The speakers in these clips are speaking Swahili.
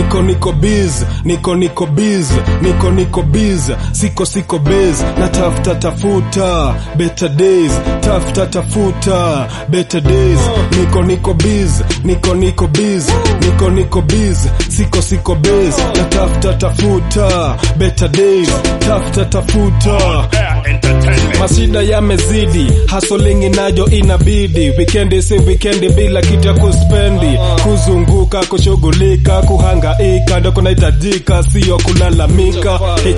niko niko biz niko niko biz niko niko biz siko siko bez na tafuta tafuta better days tafuta tafuta better days niko niko biz niko niko biz niko niko biz siko siko bez na tafuta tafuta better days tafuta tafuta Mashida yamezidi, hasolingi nayo inabidi, wikendi si wikendi bila kitu ya kuspendi, kuzunguka, kushughulika, kuhangaika, ndo kunahitajika, sio kulalamika.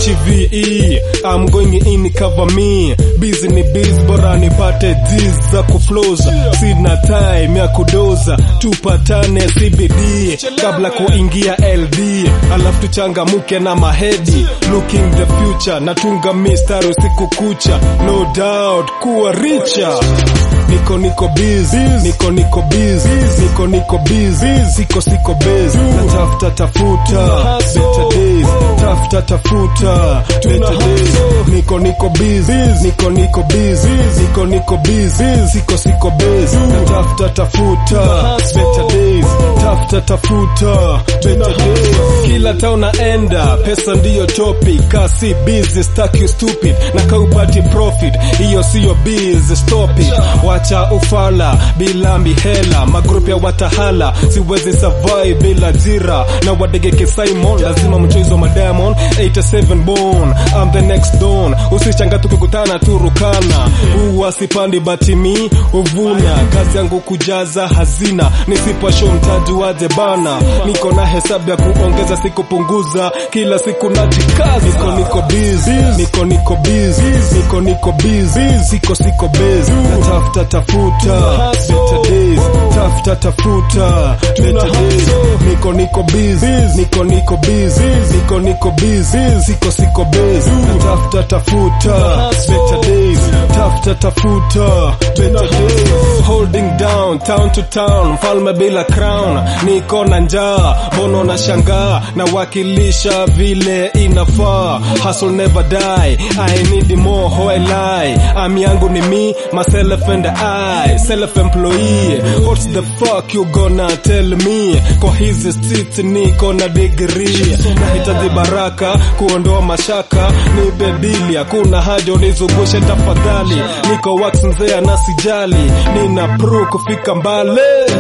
HVE, I'm going in cover me, busy ni biz, bora nipate G's za kuflows, sina time ya kudoza, tupatane CBD kabla kuingia LD, alafu tuchangamuke na mahedi, looking the future, natunga mistari usiku kucha, no doubt kuwa richa niko niko biz niko niko biz niko niko biz siko siko bez natafuta tafuta better days tafuta tafuta better days niko niko biz niko niko biz niko niko biz siko siko bez natafuta tafuta better days tafuta tafuta better days kila town naenda pesa ndiyo topic kasi busy stuck you stupid na kaupati profit hiyo siyo biz stop it wacha ufala bila mihela magrupu ya watahala siwezi survive bila jira na wadegeke Simon lazima mchezo madamon 87 born I'm the next dawn usichanga tukikutana turukana huwa sipandi batimi uvuna kazi yangu kujaza hazina nisipasho mtaji waje bana niko na hesabu ya kuongeza sikupunguza kila siku najikazi niko niko biz niko niko biz niko niko biz siko siko bez natafuta tafuta better days tafuta tafuta better days niko niko biz niko niko biz niko niko biz siko siko bez natafuta tafuta better days tafuta tafuta better days holding down town to town mfalme bila crown niko na njaa bono na shangaa na wakilisha vile inafaa hustle never die I need more how I lie am yangu ni me myself and I self employee what's the fuck you gonna tell me kwa hizi streets niko na degree nahitaji baraka kuondoa mashaka nipe dili hakuna haja unizungushe tafadhali niko wax mzee na sijali nina pro kufika mbali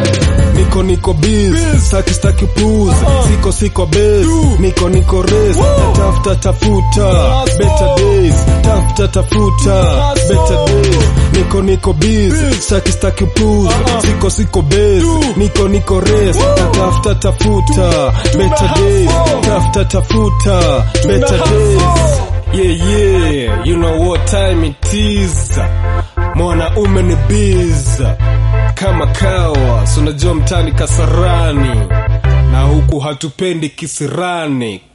niko niko biz staki staki puz siko siko bez niko niko res tafuta tafuta better days tafuta tafuta better days niko niko biz staki staki puz siko siko bez niko niko res tafuta tafuta better days tafuta tafuta better days yeah yeah you know what time it is mwanaume ni biz kama kawa sunajua mtani kasarani na huku hatupendi kisirani